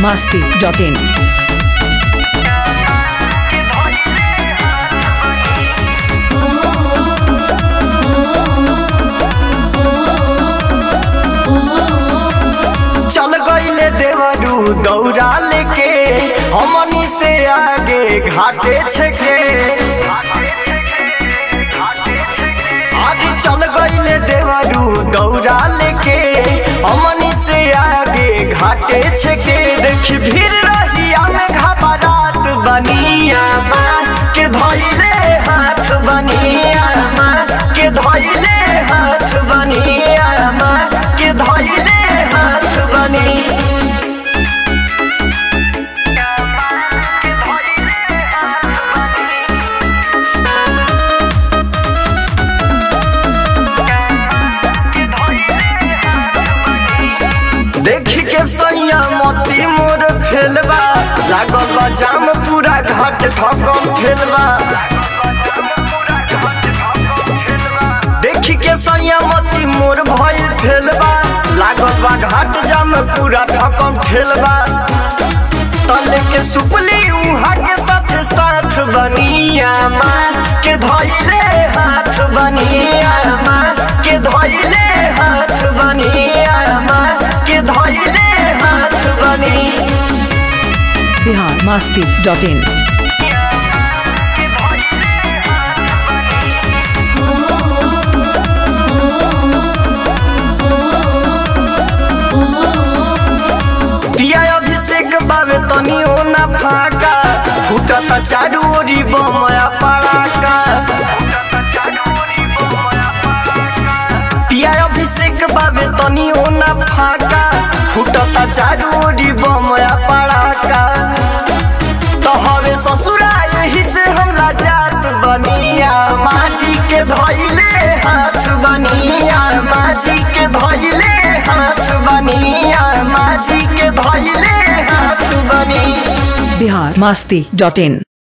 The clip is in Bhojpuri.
masti.in. चल गईले देवरू दौड़ा लेके हमनी से आगे घाटे छके आगे चल गईले देवरू दौड़ा लेके हमनी से आगे घाटे छके देखी भीड़ रहिया में घबरात बनिया माँ के धइले हाथ बनिया माँ के धइले हाथ बनिया माँ के धइले हाथ बनी देख के सैया मोती मोर फेलबा लागल बा जाम पूरा घाट ठकम ठेलबा देख के सैया मोती मोर भइल फेलबा लागल बा घाट जाम पूरा ठकम ठेलबा तले के सुपली उहा के साथ साथ बनिया माँ के धइले हाथ बनिया माँ के धइले हाथ बनिया माँ के धइले हाथ बनी Bihar masti.in. पिया अभिषेक बाबे तनी हो ना फाका फूटत चारू ओरी बमया पड़ाका पिया अभिषेक बाबे तनी हो ना फाका फूटत चारू ओरी बमया पड़ाका तो हवे ससुरा यही से हमला जात बनिया माजी के धइले हाथ बनिया माजी के धइले हाथ बनिया माजी के धइले हाथ बनी Bihar masti.in.